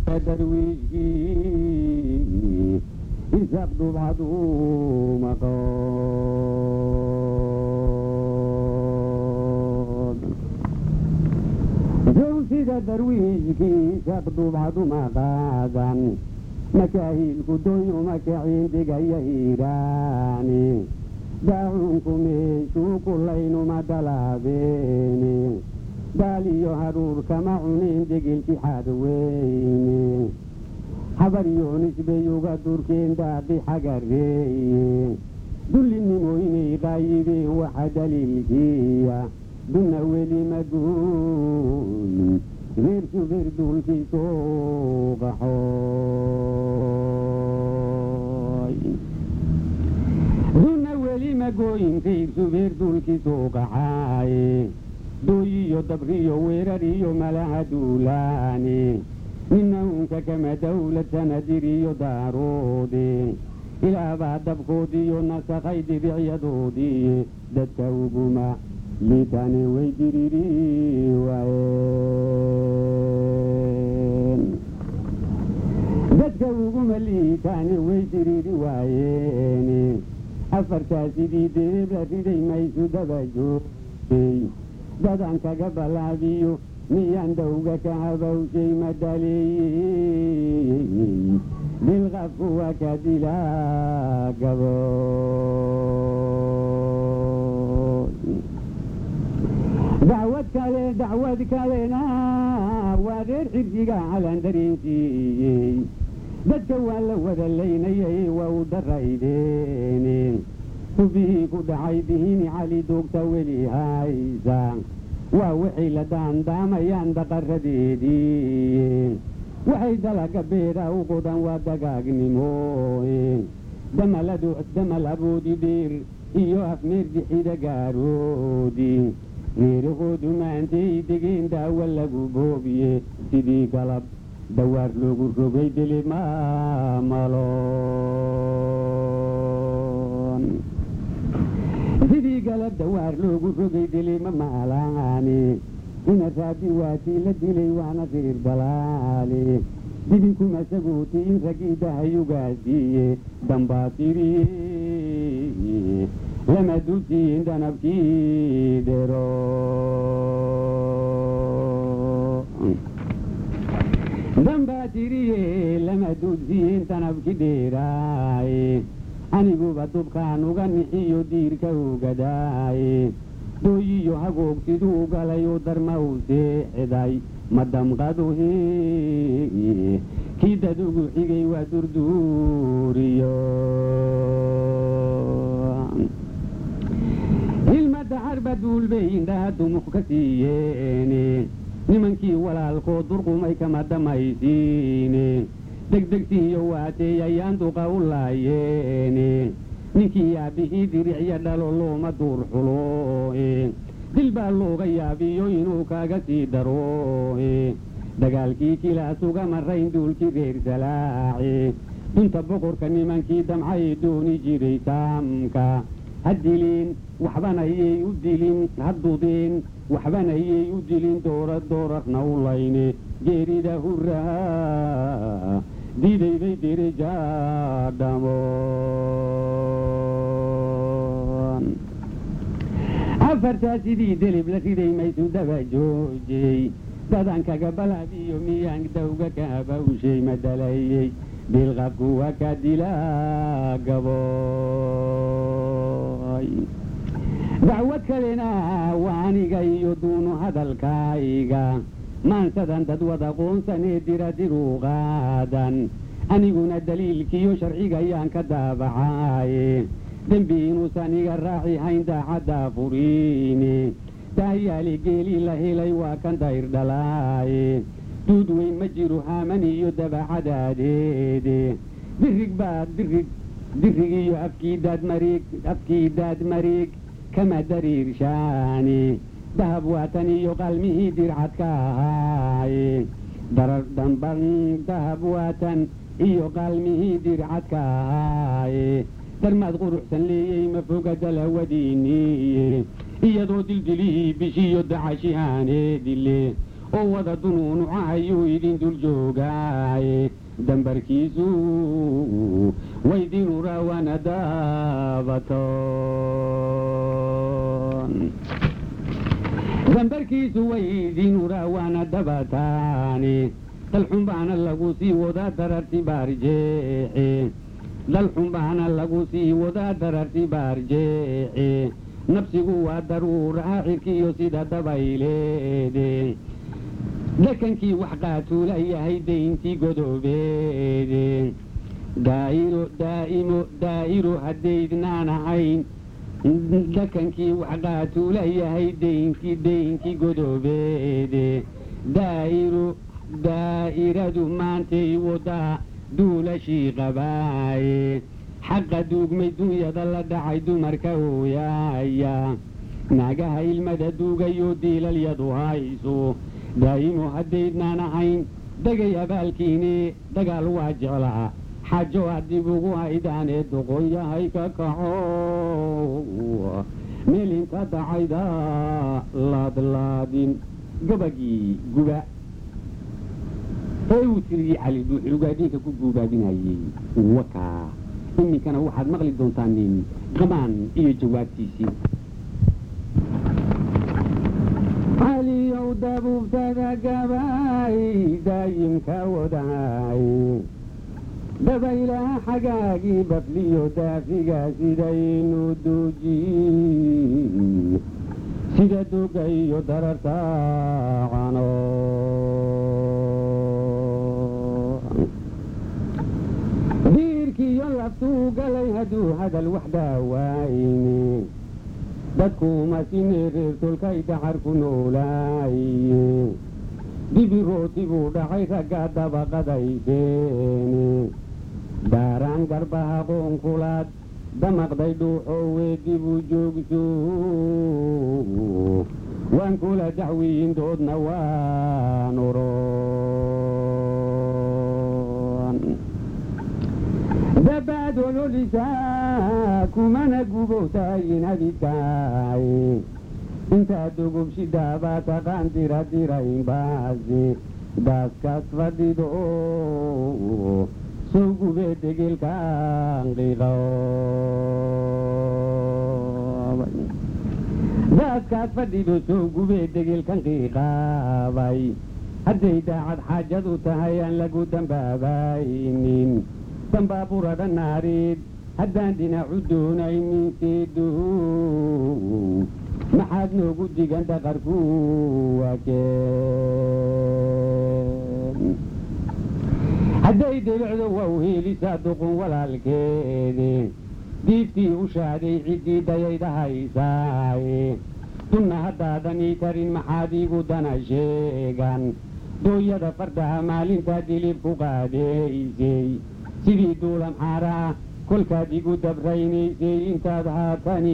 darwiishkii isaaq dhubcaduu maqood jowsida darwiishkii isaaq dhubcadu maqaadan makaahiilku doyu makaciin digaya hiiraani daacunku meeshuu kulaynuma dalaabeeni daaliyo hadhuurkama cunin degilki xadweyne habaryoonisbayuga durkeen daaqi xagareeye dullinimoynay qaayibeen waxa daliilkiya dunna weli maguuyin reer suber duulkii soo qaxooy dunna weli magooyin reer suber duulkii soo qaxaaye dooyiyo dabriyo weerariyo malaha duulaane nina unka kama dawlad sanadiriyo daaroode ilaabaa dabkoodiyo nasakhay diricyadoodii dadka uguma liitane way diriri waayeen dadka uguma liitaane way diriri waayeen afartaasidii deebla riday maysu daba joogtay dadan kaga balaabiyo miyaan dawga ka habawshay madaleeyey bilqafku waa ka dilaa gabood dacwad kale dacwad kalena waa reer xirsiga calan dareensiiyey dadka waa la wada laynayay waa u daraydeene hubihii ku dhacay dihini cali doogta weli haysa waa waxay la daandaamayaan daqaradeedii waxay dalaga beera u qodan waa dagaagnimo damaladu damal aboodi dheer iyo afmeer dixida gaaroodi reerahoodu maantay degeen daawa lagu boobiye sidii galab dawaar loogu rogay dilimamaloon sidii galab dawaar loogu rogay dilima maalaani ina raabi waatii la dilay waana reer balaale dibinkuma sagooti in ragii dahayugaasiiye dambaatiriye lama dulsiin dhanabkii dhero dambaatiriye lama dulsiin dhanabki dheeraaye aniguba dubkaan uga nixiyo diirka ugadaaye dooyiyo hagoogsiduu galayoo darma u seexday ma damqaduhi kii dad ugu xigay waa durduuriyo hilmada harba duulbay indhaha dumux ka siiyeene nimankii walaalkoo durqumay kama damaysiine degdegsiiyo waatey ayaan duqa u laayeene ninkii yaabihii diricya dhalo looma duur xulo dil baa looga yaabiyo inuu kaaga sii daro dagaalkii kilaas uga marayn duulkii reer salaace dunta boqorka nimankii damcay dooni jiray saamka ha dilin waxbanayay u dilin ha dudeen waxbanayay u dilin doora doorarna u layne geerida huraha diidaybay dirijaadhamoon afartaa sidii delib la riday maysu daba joojey dadan kaga balaabiyo miyaan dawga ka habawshay madalayey bilqabku waa ka dilaa gaboy dacwad kalena waa aniga iyo duunu hadalkayga maansadan dad wada qoonsanee dira diruu qaadan aniguna daliilkiiyo sharciga ayaan ka daabacaye dembi inuusan iga raaci hayn daacaddaa furiine daayaali geeli la helay waa kan dayr dhalaaye duud weyn ma jiro haaman iyo dabacadaadeede dirig baa dirig dirig iyo afkii daadmariig afkii daadmariig kama dariirshaani dahab waatan iyo qalmihii dircadka ahaaye darar damban dahab waatan iyo qaalmihii dircadka ahaaye darmaad quruxsan leeyey ma foga dalawadiiniye iyadoo dildilihii bishiyo dacashihaaneedile oo wada dunuunuca ayuu idin dul joogaaye doontaaye dambarkiisu waydinu rawana daabatoon dambarkiisu waydinu rawana dabataani dalxun baana lagu sii wadaa dararti baarjeece dalxun baana lagu sii wadaa dararti baarjeece nafsigu waa daruuraha cirkiyo sida dabayleede dhakankii wax qaatuula yahay dayntii godoobeede daa'iro daa'imo daa'iro haddaydnaan ahayn dhakankii wax qaatuula yahay dayntii daynkii godoobeede daa'iro daa'iradu maantay wadaa duulashii qabaaye xaqa duugmay dunyada la dhacay dumarka ooyaaya naagaha ilmada duugayo diilalyadu hayso daa'imo haddaydnaan ahayn degay abaalkiini dagaal waa jeclaa xajo haddib ugu haydaanee doqon yahay ka kaxo meelinka dacayda laadlaadin gabagii guba ee uu tiriyey cali dhuuxi ugaadhiinka ku guubaabinayey wakaa iminkana waxaad maqli doontaan nin qamaan iyo jawaabtiisii caliyow dabuubtada gabay daayimka wadaay dabaylaha xagaagii bafliyo daafiga sidaynu duuji sida doga iyo dararta cano diirkiiyo laftuu galay hadduu hadal wax daawayni dadkuuma sine reertolkay daxar ku noolaaye dibirooti buu dhacay ragga dabaqadayseeni daaraan garbaha qoonkulaad damaqday dhuuxoowe dibu joogso waan kula dacwiyin doodna waan oron dabaad ololisaa kumana gubowtaayin abidkaay intaad dogobshidaabaa taqaan dira diraynbaasi daaskaas fadhido soo gubee degelkaan qiiqo daaskaas fadhido soo gubee degelkan qiiqaabay hadday daacad xaajadu tahay aan lagu dambaabaynin dambaabura naareed haddaan dhinacu doonayninseedo maxaad noogu digan dhaqarku waakeen hadday debicdo waa u heelisaa duqun walaalkeede diiftii u shaaday ciddii dayaydhahaysaaye dunna haddaadanii karin maxaad iigu dana sheegan dooyada fardaha maalintaa dilib ku qaadaysay sidii duulam xaaraa kolkaad igu dabraynaysay intaad haatani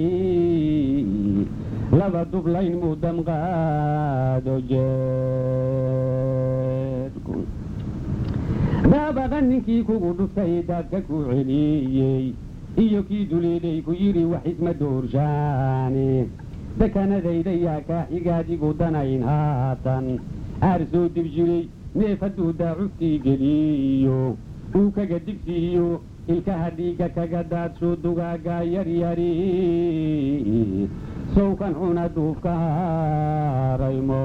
laba dublayn muudamqaado jeedku daabaqa ninkii kugu dhuftay daadka ku celiyey iyo kii duleeday ku yidhi wax isma doorshaane dakanadayda yaa kaa xigaadigu danayn haatan aar soo dib jiray neef hadduu daacuftii geliyo uu kaga digsiiyo ilkaha dhiigga kaga daadsho dugaagaa yaryari sowkan xuna duufka haraymo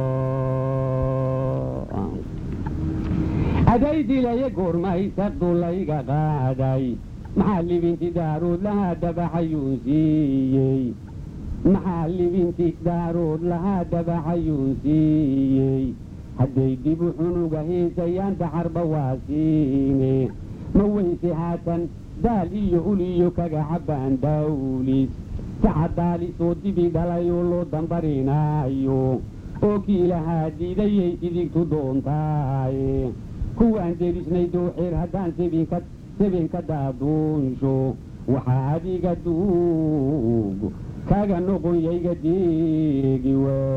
aday dilaya goormaysa dulayga qaaday maxaa libinti daarood lahaa dabaxayuun siiyey maxaa libinti daarood lahaa dabaxayuun siiyey hadday dibu xunuga heesayaan daxarba waa siine ma weyse haatan daal iyo uliyo kaga cabbaan dawlis saca daalisoo dibi dhalayoo loo dambarinaayo oo kii lahaa diidayay idigtu doontaaye kuwaan derisnay dooxeer haddaan sebinka sebinka daaduunsho waxaa adiga duug kaga noqon yayga deegi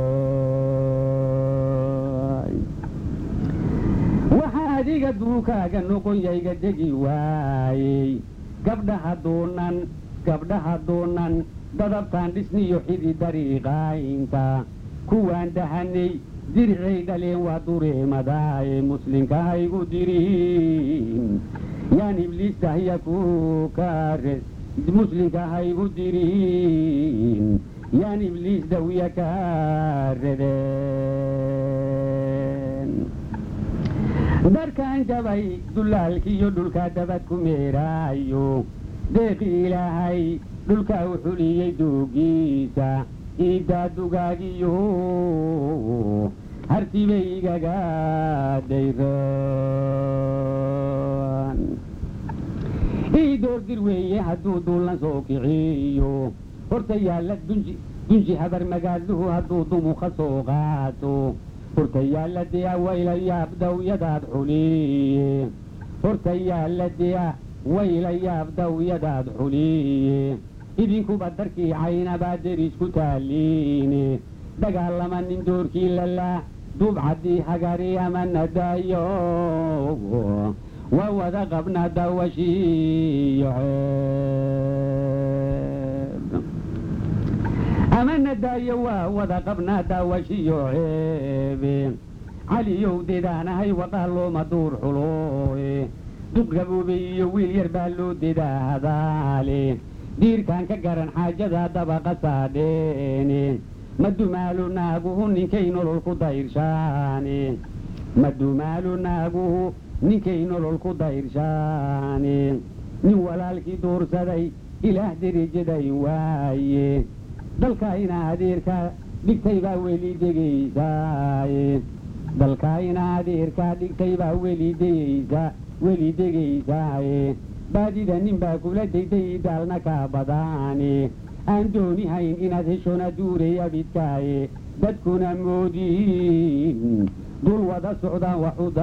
waay waxaa adiga duukaaga noqon yayga degi waayey gabdhaha doonan gabdhaha doonan dadabtaan dhisniyo xidi dariiqaynta kuwaan dahanay diricay dhaleen waa dureemadaaye muslinka haygu dirin yaan ibliistahya ku kaare muslinka haygu dirin yaan ibliis dawya kaaredeen darkaan jabay dulaalkiiyo dhulka dabad ku meeraayo deeqi ilaahay dhulka u xuliyey duugiisa iidaa dugaagiyo hartibay igaga dayraan ii doordir weeye hadduu duulan soo kiciyo horta yaalla dunji dunji habar magaaluhu hadduu dumuka soo qaato horta yaalla dea wayla yaab dawyadaad xuliye horta yaalla dea wayla yaab dawyadaad xuliye idinkuba darkii caynabaa derisku taaliine dagaalama nin doorkii lalaa duubcaddii hagari ama nadaayo waa wada qabna dawashiiyo ceeb ama nadaayo waa wada qabna daawashiyo ceebe caliyow dedaanahay waqaalooma duur xulooe duq gaboobay iyo wiil yar baa loo dedaa hadaale diirkaan ka garan xaajada dabaqa saadheene ma dumaalu naaguhu ninkay nolol ku dayrshaane ma dumaalu naaguhu ninkay nolol ku dayrshaane nin walaalkii duursaday ilaah derijaday waaye dalkaayna adeerkaa dhigtay baa weli degaysaaye dalkaayna adeerkaa dhigtay baa weli degaysaa weli degaysaaye baadida nin baa kula degday daalna kaa badaane aan doonihayn inaad heshona duuray abidkaaye dadkuna moodiin dul wada socdaan wax u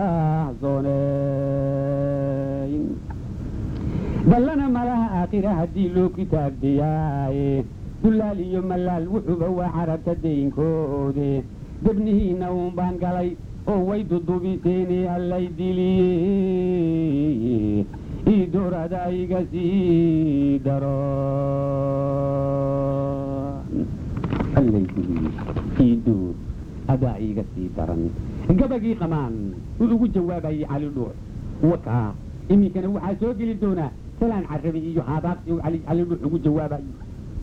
daahsooneyn dallana malaha aakhira haddii loo kitaabdiyaaye dullaal iyo mallaal wuxuuba waa carabta daynkoode debnihiinna uun baan galay oo way dudubiseene allay diliye ii doorada iga sii daro allay diliye ii door adaa iiga sii daran gabagii qamaan uu ugu jawaabayay cali dhuux wakaa iminkana waxaa soo geli doonaa salaan carabi iyo haadaaqsi uu cali cali dhuux ugu jawaabayo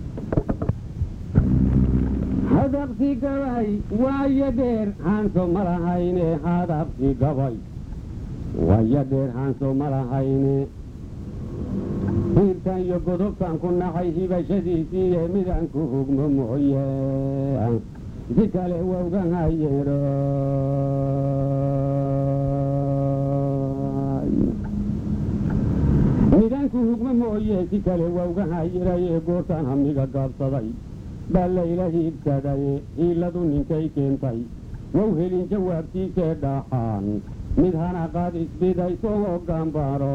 hadaqsi gabay waayo dheer haanso ma lahayne hadaqsi gabay waayo dheer haanso ma lahayne hiirtan iyo godobtan ku nacay hibashadiisiiye midaan ku hugmo mooye si kale wawgan hayeero midaan ku hugmo mooye si kale wawgan hayiraye goortaan hamiga gaabsaday baa layla hiibsadaye hiiladu ninkay keentay wow helin jawaabtiisee dhaxaan mid hanaqaad isbidayso hoggaanbaro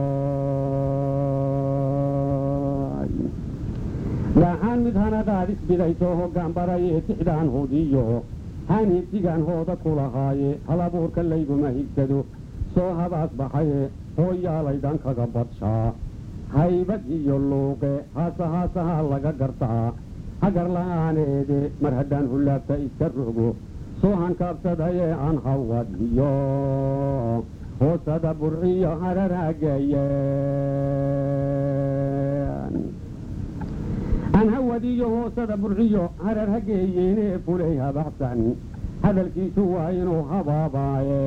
dhaxaan mid hanaqaad isbidayso hoggaanbaraye tixdaan hodiyo haniibsigaan hooda ku lahaaye halabuurka layguma higsado soo habaas baxaye hooyaalaydan kaga badshaa haybad iyo luuqe haasa haasahaa laga gartaa hagar la'aaneede mar haddaan hullaabta iska rogo soo hankaabsadaye aan hawadiyo hoosada burciyo hararhageeyeen aan hawadiyo hoosada burciyo harar hageeyeene fulay habaxsan hadalkiisu waa inuu habaabaaye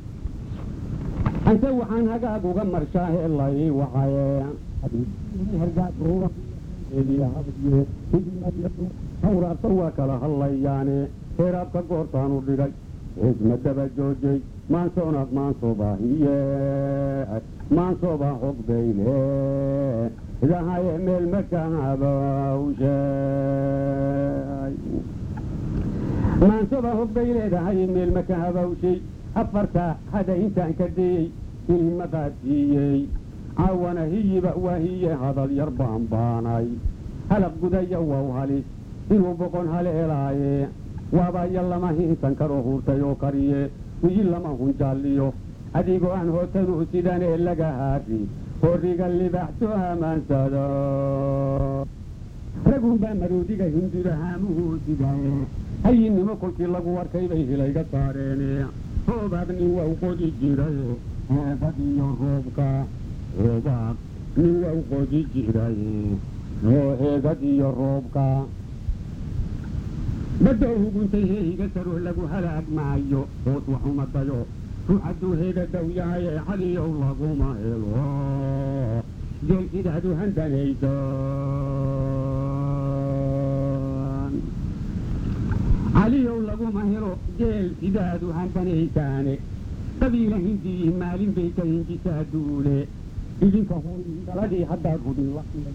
ante waxaan hagaag uga marshaahe lay wacaye hawraabta waa kala hadlayaane heeraabka goortaanu dhigay isma daba joojay maansoonad maansoobahiye maansooba hogbayle idahaye meel makahabawshay maansoba hogbay leedahay meel makahabawshay afarta hada intaan ka dayey ilma qaadsiiyey caawana hiyiba waa hiye hadal yar baanbaanay halaq gudaya wow halis inuu boqon haleelaaye waabaya lama hinsan karo hurtay oo kariye wiyi lama hunjaalliyo adigoo aan hootanu sidanee laga haari horiga libaxso hamaansado ragunbaa maroodiga hindurahaamuhu sidaye hayinnimo kolkii lagu arkay bay hilayga saareen roobaad nin waa u qodi jiray heebad iyo roobka roobaad nin waa u qodi jiray oo heegad iyo roobka badda huguntay heehiga saroo lagu halaag maayo hoos waxuma dayo ruux hadduu heega dow yahay ee caliyow laguma helo geel sidaadu handanaysan caliyow laguma helo geel sidaadu handanaysaane qabiila hindiyi maalin bay ka hinjisaa duule idinka daladii haddaad hudin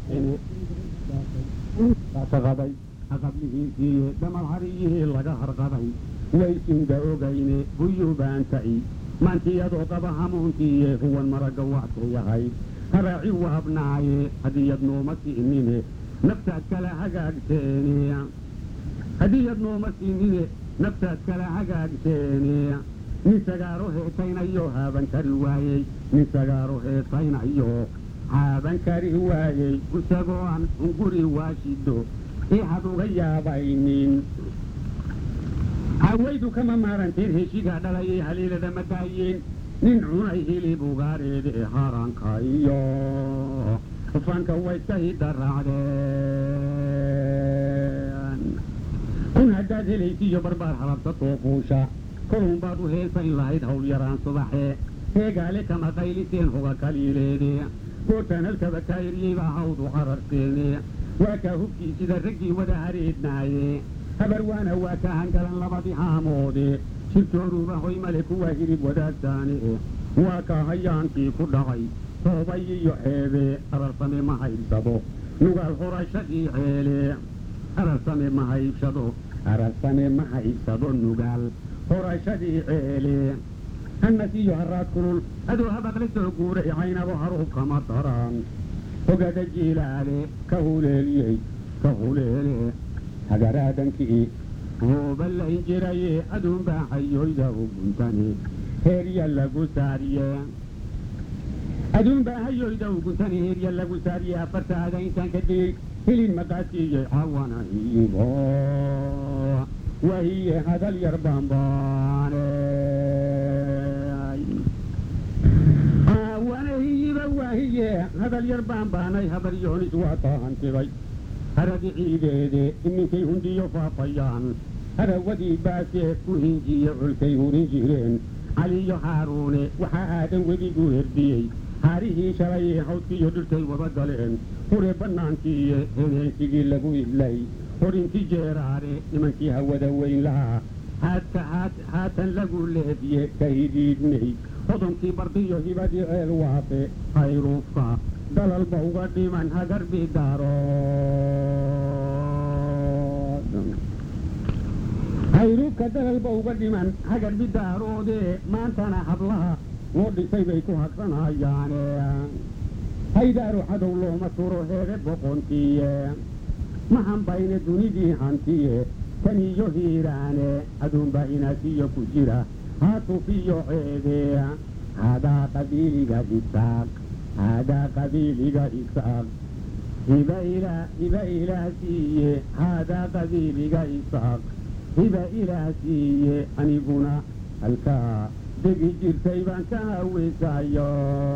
laqaday aqablihiisiiye damal hariyihii laga harqaday waysinda ogayne buyuubaantaci maantiyadoo qaba hamuuntiiye huwan maragga waxku yahay haraaci waabnaaye hadiyad nooma siinine naftaad kala hagaagteene hadiyad nooma siinine naftaad kala hagaagteene nin sagaaro heetaynayo haaban kari waayey nin sagaaro heetaynayo haaban kari waayey isagoo aan hunguri waashido ixad uga yaabaynin hawaydu kama maaranteen heshigaa dhalayay haliilada ma daayeen nin cunay hilib ugaareede haranka iyo fanka wayska hidaraacdeen kun haddaad helaysiiyo barbaar halabsatoo fuusha kolun baad u heesayn lahayd hawl yaraan subaxee heegaale kama qayliseen hoga kaliileede goortaan halkaba kaayiriyey baa hawdu qararteene waa kaa hubkii sida raggii wada hareednaaye habar waana waa ka hangalan labadii haamoode shirtooruuba hoy male kuwa hirib wadaagtaane waa kaa hayaankii ku dhacay hoobay iyo xeebe ararsame ma haybsado nugaal horashadii ceele ararsame ma haybsado ararsame ma haybsado nugaal horashadii ceele hannas iyo haraad kulul aduu habaqla soo guuray caynabo haruub kama daran hogada jiilaale ka huleeliyey ka huleele hagaraadankii hooballayn jiraye aduunbaa hayoyda uguntani heerya lagu saariye aduunbaa hayoyda uguntani heerya lagu saariye afartaada intaan ka digey hilin maqaasiiyey cawana hiyibo wahiye hadal yar baanbaane wana hiyiba waahiye hadal yar baanbaanay habar yoonis waa taahantibay haragi ciideede iminkay hundiyo faafayaan harawadii baasee ku hinjiye culkay hurin jireen caliyo haaruune waxaa aadan wediguu herdiyey haarihii shalayee hawdkiiyo dhirtay wada galeen hure bannaankiiyo heneensigii lagu idlay horinti jeeraare nimankii hawada weyn lahaa haadka haatan lagu leediye ka hidiidnay hodonkii bardiyo hibadii ceel waafe hayruufka dalalba uga dhiman hagarbi daarood hayruufka dalalba uga dhiman hagarbi daaroodee maantana hablaha loo dhisay bay ku hagsanayaane haydaaru cadow looma turo heere boqontiiye ma hambayne dunidii hantiye taniyo hiiraane aduunbaa inaasiyo ku jira haatufiyo ceedee hadaa qabiiliga isaaq hadaa qabiiliga isaaq hiba ilaa hiba ilaah siiye haadaa qabiiliga isaaq hiba ilaah siiye aniguna halkaa degi jirtay baan ka hawisayo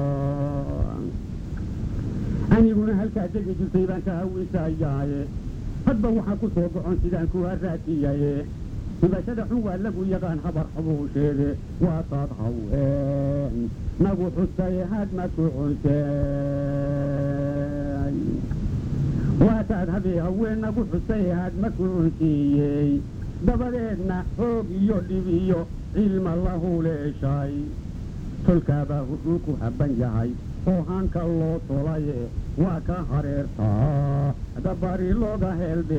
aniguna halkaa degi jirtay baan ka hawisayaaye hadba waxaa ku soo gocon sidaan ku haraatiyaye hibashada xun waa lagu yaqaan habar xabuusheede waa taad haween nagu xusaye hadma ku cunsey waa taad habee haween nagu xusaye hadma ku cunsiiyey dabadeedna xoog iyo dhib iyo cilma la huleeshay tolkaabaa hudhuu ku habban yahay oo hanka loo tolaye waa ka hareertaa dabari looga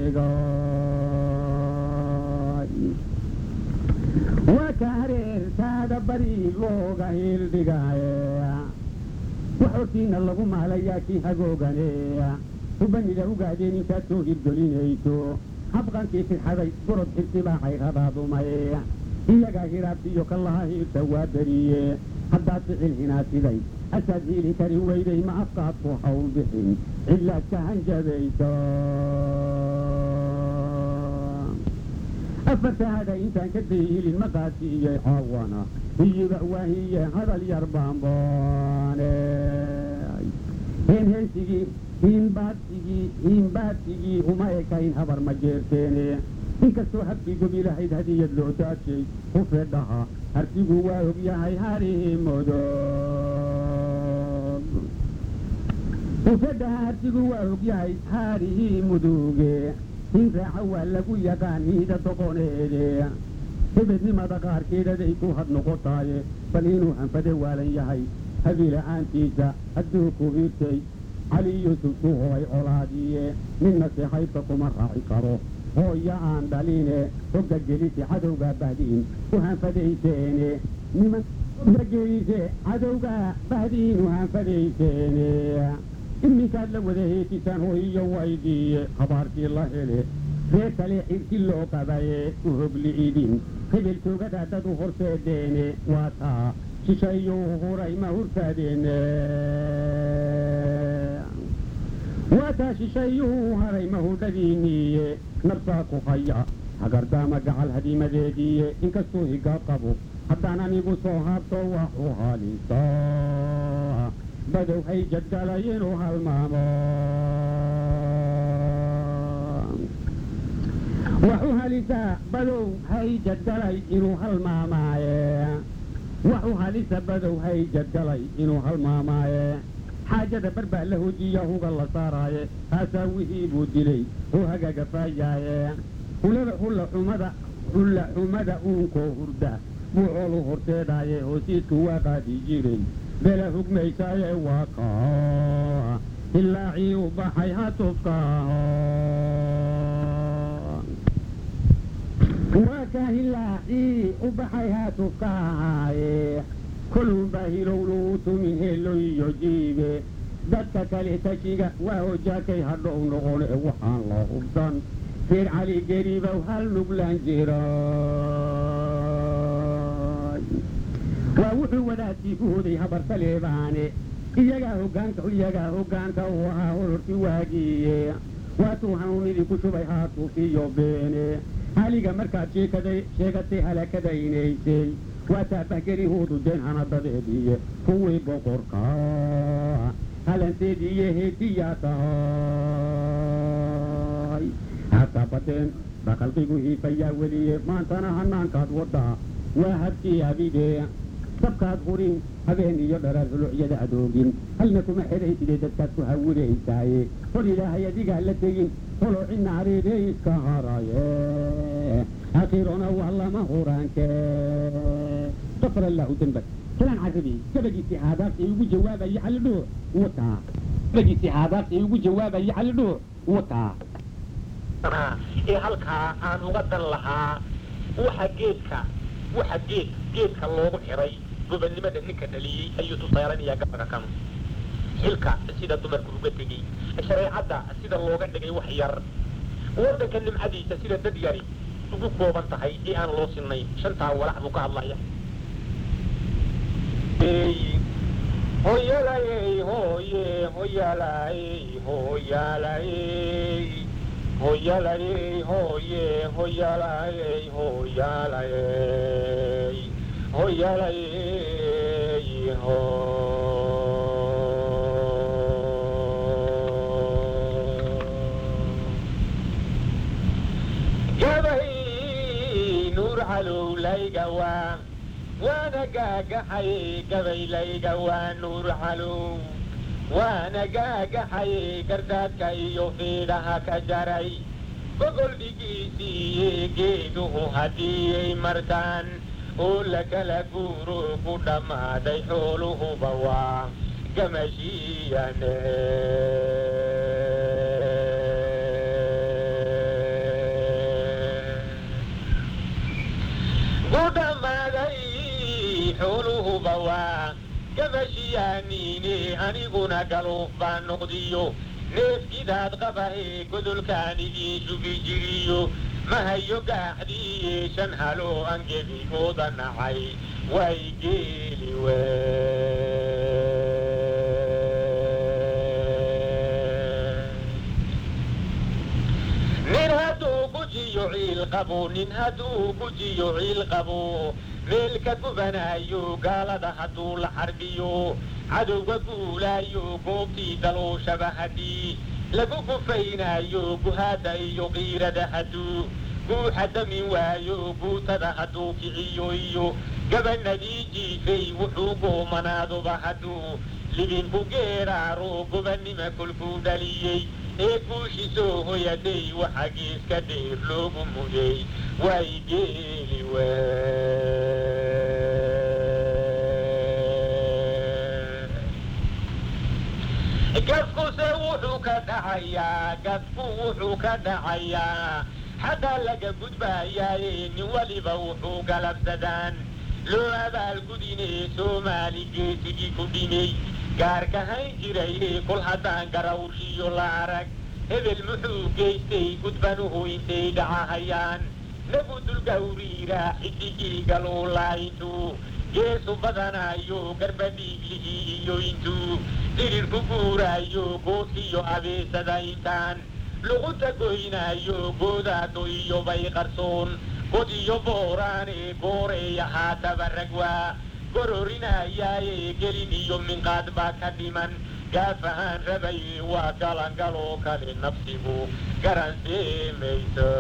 heeldhigay waa ka hareertaa dabari looga heeldhigaye wax hortiina lagu maalayaa kii hagooganeeya hubanida ugaadeen intaad soo hirgelinayso habqankii firxaday gorod xirtibaa cayradaadumay iyagaa hiraabtiiyo kallaha hiirta waa beriye haddaad ficil hinaasiday asaad hiili kari weyday ma afkaad ku hawl bixin cilaad ka hanjabayso afartahada intaan ka dayhilin maqaasiiyey caawana iyiba waahiye hadal yar baanboone heenheensigii hiinbaadsigii hiinbaadsigii uma ekayn habar ma jeerteene inkastoo habkii gobilahayd hadiyad loo daajay ku fedhaha hartigu waa og yahay harihi mudug ufedhaha hartigu waa og yahay haarihii muduge in raaca waa lagu yaqaan hiida doqoneede hebednimada qaarkeedaday ku had noqotaaye bal inuu hanfade waalan yahay habiila-aantiisa hadduu ku hirtay cali yuusuf uu horay colaadiye ninna seexaybka kuma raaci karo hooya aan dhaline hogga gelise cadowgaa bahdiin u hanfadayseene niman hogga gelise cadowgaa bahdiin u hanfadayseene iminkaad la wada heetisaan hoyiyo waydiiye habaarkii la hele ree kale xirki loo qabaye u hogli'idin hebel toogada dad u horseedeene waa taa shishayuu huray ma hurtaadeene waa taa shishayuu haray ma hudhadiiniiye nabsaa ku haya hagardaama gacal hadimadeediiye inkastuu higa qabo haddaan anigu soo haabto waxu halisaa badow hay jadgalay inuu halmaamo waxu halisaa badow hay jadgalay inuu halmaamaaye waxu halisa badow hay jadgalay inuu halmaamaaye xaajada bar baa la hojiya huga la saaraaye haasaa wixii buu dilay oo hagagafaayaaye hulada hulla xumada hulla xumada uunkoo hurda buu coolu horteedaaye hoosiisku waa qaadi jiray bela hugmaysaaye waa kaa hilaacii u baxay hatufkaaho waa ka hilaacii u baxay hatufkaahaaye kolunbaa hilowluu tumin helo iyo jiibe dadka kale tashiga waa hojaakay hadhow noqone waxaan la hubsan reer cali geribow hal nuglaan jira waa wuxuu wadaadkii ku hoday habar saleebaane iyagaa hogaanka iyagaa hogaanka u ahaa hororti waagiiye waatuu hanuunidii ku shubay haatuufiyo beene haliga markaad sheekaday sheegatay halakadaynaysay waa taabahgelihoodu deen hanadadeediiye kuwii boqorka halanteediiyo heediyaa tahay hataa badeen dhaqalqigu hiifayaa weliye maantana hanaankaad waddaa waa habkii abidee sabkaad hurin habeen iyo dharaar hulucyada adoogin halna kuma xidhayside dadkaad ku hawinaysaaye hol ilaahay adigaa la tegin holo cidna areedee iska haraye akhirona waa lama huraanke qafar allahu dembak kalaan carabi gabagiisii haadaaqii ugu jawaabaya calidhuur wataa gabagiisii haadaaqii ugu jawaabaya calidhuur wataa ee halkaa aan uga dan lahaa waxa geedka waxa geed geedka loogu xiray gobannimada ninka dhaliyey ayuu tusaalanayaa gabaga kan xilka sida dumarku uga tegey shareecadda sida looga dhigay wax yar waddanka nimcadiisa sida dad yari ugu kooban tahay ee aan loo sinayn shantaa walax buu ka hadlaya hoyalayey hoye hoyalayey hoyalayey hoyalayey hoye hoyalayey hoyalayey hoyalayey ho gabay nuur calowlayga waa waana gaagaxay gabaylayga waa nuur calow waana gaagaxay gardaadka iyo fiidhaha ka jaray gogol dhigiisiiye geeduhu haddiiyay markaan oo la kala guuro ku dhammaaday xooluhuba waa gamashiyane ku dhammaaday xooluhuba waa gamashiyaaniine aniguna galuuf baan noqdiyo neefkidaad qabahe godolkaan idiin sugi jiriyo mahayo gaaxdiiye shan haloo angebigooda nacay way geeli we nin hadduu gujiyo ciil qabo nin hadduu gujiyo ciil qabo meel ka gubanayo gaalada hadduu la xarbiyo cadowga guulaayo goobtii dalooshaba haddii lagu gufaynayo guhaada iyo qiirada hadduu guuxa damin waayo guutada hadduu kiciyo iyo gabanadii jiifay wuxuu goomanaaduba hadduu libinku geeraaro gobannima kolkuu dhaliyey ee guushi soo hoyaday waxa geeska dheer loogu mudey way geeli waa gafkuse wuxuu ka dhacayaa gafku wuxuu ka dhacayaa xaggaa laga gudbayaaye nin waliba wuxuu galabsadaan loo abaalgudine soomaali geesigii ku dhimay gaarka hayn jiraye kol haddaan garawshiyo la arag hebel muxuu geystay gudbanuhu intay dhacahayaan nagu dulgawriira xidigii galuulaa intuu geesu badanayo garbadhiiglihii iyo intuu dirirku guuraayo goodkiyo abeesada intaan luqunta goynaayo goodaado iyo bay qarsoon god iyo booraane gooreeya haataba ragwaa gororinayaaye gelin iyo minqaad baa ka dhiman gaafahaan rabay waa galangaloo kale nafsigu garanseemaysa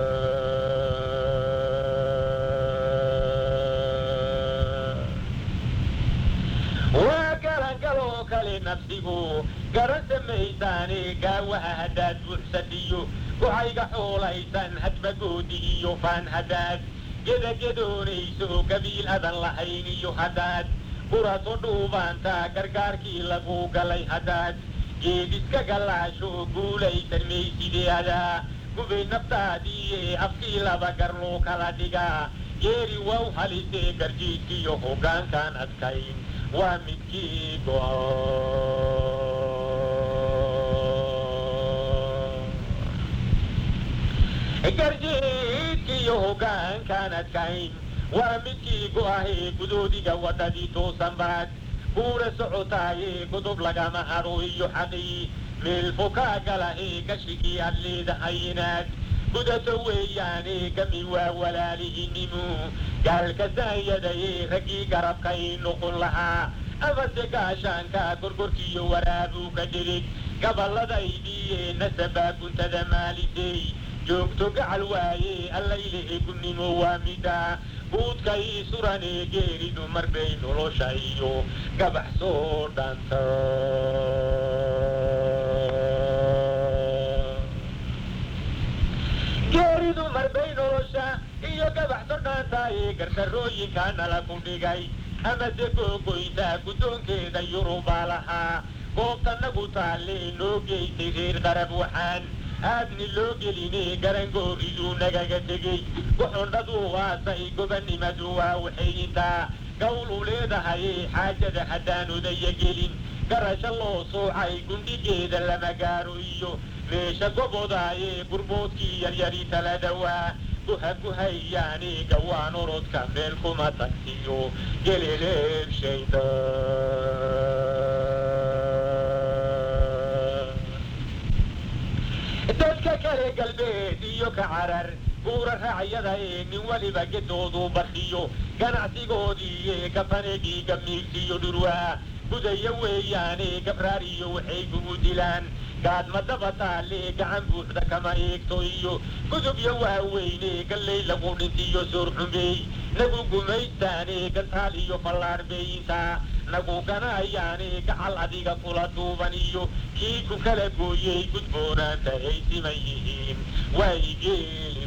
waa galangaloo kale nafsigu garan samaysaane gaawaha haddaad buuxsadiyo waxayga xoolaysan hadba goodi iyo faan haddaad gedagedoonayso gabiil adan lahayn iyo haddaad buraso dhuubaanta gargaarkii lagu galay haddaad geed iska gallaasho guulaysan maysideadaa gubay naftaadiiye afkii laba gar loo kala dhigaa geeri wow halisee garjiidkiyo hoggaankaan adkayn waa midkii go'o garjiidkiyo hoggaankaan adkayn waa midkii go'ahee gudoodiga waddadii toosan baad buura socotaaye godob lagama haro iyo xaqii meel fokaa galahee gashigii aad leedahay inaad gudato weeyaane gami waa walaalihiinimu gaalkasaanyadaye raggii garabkay noqon lahaa amase gaashaanka gorgorkiiyo waraabuu ka dhirig gaballadaydiiye nasabaa guntada maalisey joogto gacal waaye allaylehe gunnimo waa mida buudkay surane geeridu marbay nolosha iyo gabax soo dhanta geeridu marbay nolosha iyo gabax soo dhaantaaye gardarooyinka nala ku dhigay amase googoynta guddoonkeeda yurubaa lahaa goobta nagu taalle noo geysay reer qarab waxaan aadni loo geline garangooridu nagaga tegey goxondhadu waasay gobannimadu waa waxay intaa gawl u leedahaye xaajada haddaan odaya gelin garasho loo soocay gundhigeeda lama gaaro iyo meesha gobodaaye gurboodkii yaryari tala dhawaa guha guhayaane gawaan orodka meel kuma tagsiyo geleleebshayda dadka kale galbeed iyo ka carar buura raacyada ee nin waliba gedoodu barkiyo ganacsigoodiiye kafanegii gamiigsiyo dhurwaa gudaya weeyaane gabraar iyo waxay kugu dilaan gaadma daba taale gacan buuxda kama eegto iyo gudubyo waaweyne gallay lagu dhintiyo soor xumeey nagu gumaystaane gantaal iyo fallaar beeyintaa nagu ganaayaane gacal adiga kula duuban iyo kii ku kala gooyey gudboonaanta ay siman yihiin way geeli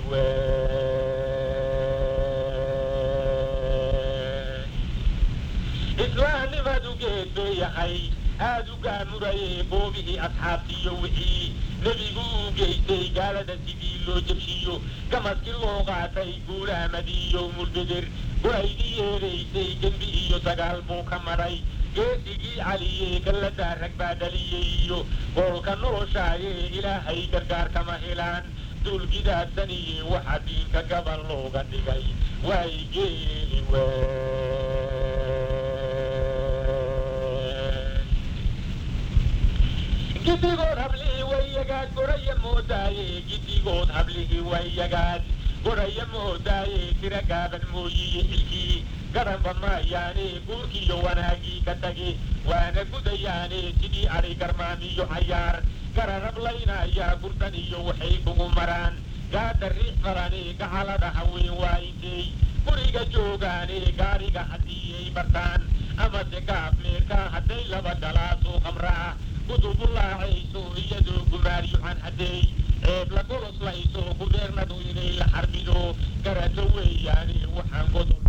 we islaamnimadu geed bay yahay aad u gaamuraye goobihii asxaabtiiyo wixii nebigu uu geystay gaalada sidii loo jabshiyo gamaskii loo qaatay guulaamadiiyo mulbeder go-aydii yeedaysay dembi iyo dagaal buu ka madhay geesigii caliye galladaa rag baa dhaliyey iyo goolka noloshaaye ilaahay gargaar kama helaan duulgidaadaniye waxa diinka gabal looga dhigay way geeli we gidigood hablihii way yagaad goraya moodaaye gidigood hablihii way yagaad goraya moodaaye tira gaaban mooyiye xilkii garanba maayaane guurkiiyo wanaagii ka tagi waana gudayaane sidii adhi garmaamiyo cayaar gararablaynayaa gurdan iyo waxay kugu maraan gaadha riix farane gacalada haween waa intay guriga joogaane gaariga haddii ay bartaan amase gaab meerka hadday laba galaasoo khamra ah gudubulaacayso iyadoo gumaaryucan hadday ceeb la goloslayso gubeernadu inay la xarbido garato weeyaane waxaan godob